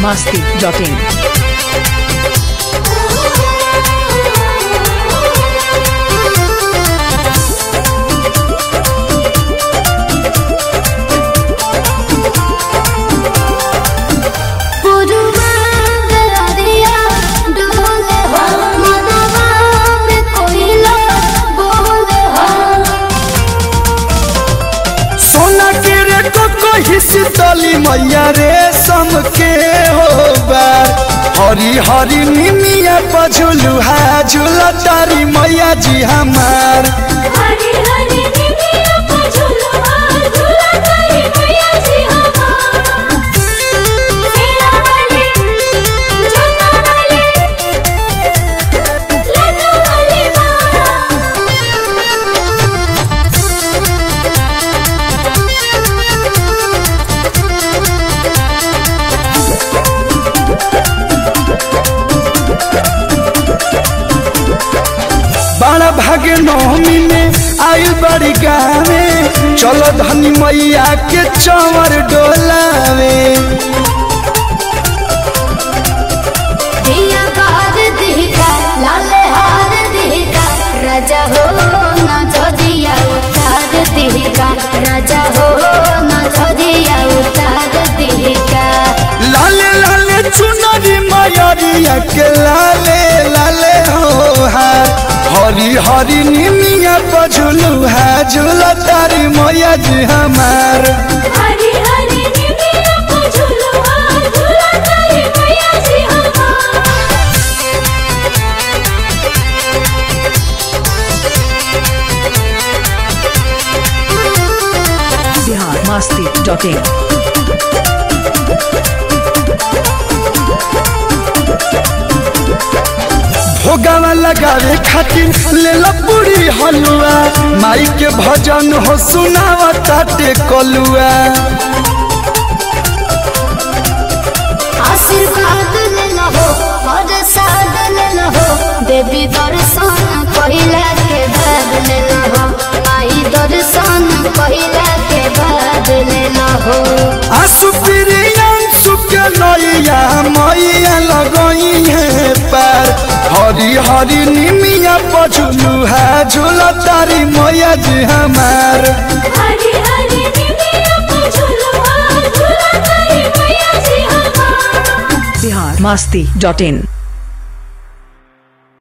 masti.in. सोना के रे cocoa हिसतली मैया रे सम के हो बार हरी हरी निमिया पझुलू हा झूला तारी मैया जी हमार हरी हरी निमिया को झुलवा झुला तारी मैया जी हमार सेना वाली जन्ना वाली लड्डू वाली माँ बड़ा भाग्य नवमी में आयु बड़ी गावे चलो धनी मैया के चंवर डोलावे दिया बार दिखा लाल हार दिखा राजा हो ना छोदिया उतार दिखा राजा हो ना छोदिया उतार दिखा लाले लाले चुनरी मयरिया के लाले लाले हो हार हरी हरी निमिया पझुलू है झूला तारी मैया जी हमार हरी हरी निमिया को झुलवा झुला तारी मैया जी हमार Bihar masti.in. भोगावा लगावे खातिर ले लो पूरी हलुआ माई के भजन हो सुनावा ताटे कलुआ आशीर्वाद ले लहो और साद ले लहो देवी दर्शन पहिला के बाद ले लहो माई दर्शन पहिला के बाद ले लहो आंसू प्रियांशु के नैया मैया लगई है पार हरी हरी निमिया पझुलू है झूला तारी मैया जी हमार हरी हरी निमिया को झुलवा झुला तारी मैया जी हमार Bihar masti.in.